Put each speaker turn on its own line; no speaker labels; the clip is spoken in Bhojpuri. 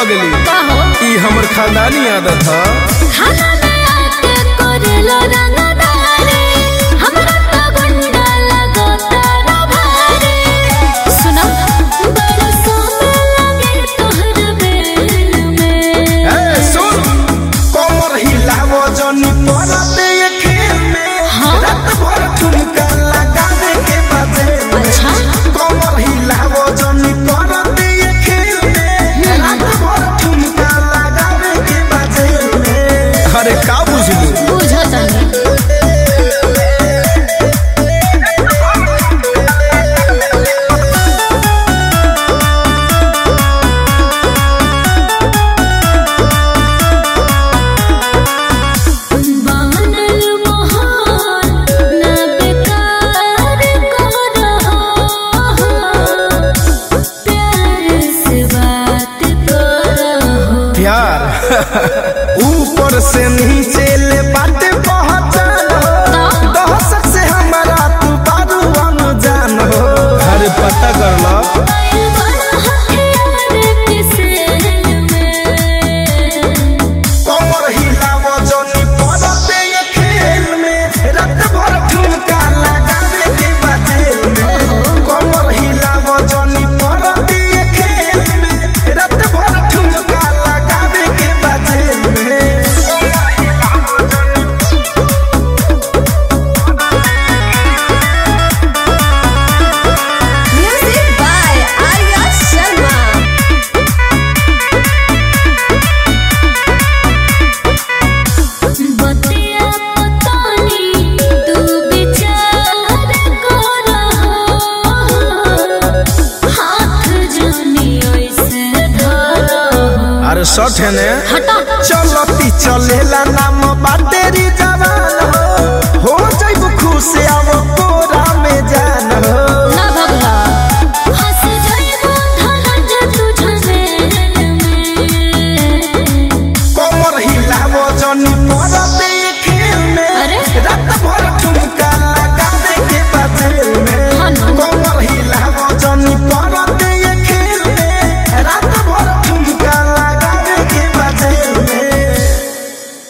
पगली
का हो
ई हमर खानदानी आदत ह
खाना में आके करेलो रंगदारी हमरा तो गुंडा लगो तारा भारी सुनो बरसों में लगे तोहर बेल में
ए सुन
कमर हिलावो जनी परते ये खेल में
हाँ?
रात भर ठुमका लगावे के बाजे में
अच्छा
कमर हिलावो जनी परते ये खेल में रात भर ठुमका लगावे के बाजे में
अरे का बुझलू
बुझो तनी बनल मोहन ना बेकार करो प्यार से बात करो
प्यार
ऊपर से नीचे ले बाटे पहचान हो दहशत से हमारा तू बारू अनजान हो
अरे पता कर ला
कमर हिलावो जनी परते ये खेल में रात भर ठुमका लगावे के बाजे में कमर हिलावो जनी परते ये खेल में रात भर ठुमका लगावे के बाजे में
Music by Arya Sharma.
बतिया पतानी तू विचार करो हाथ जोनी ऐसे धरो
अरे शर्ट है ने
हटा
चलती चलेला नाम बाटेरी जवान हो हो जाइब खुश आवो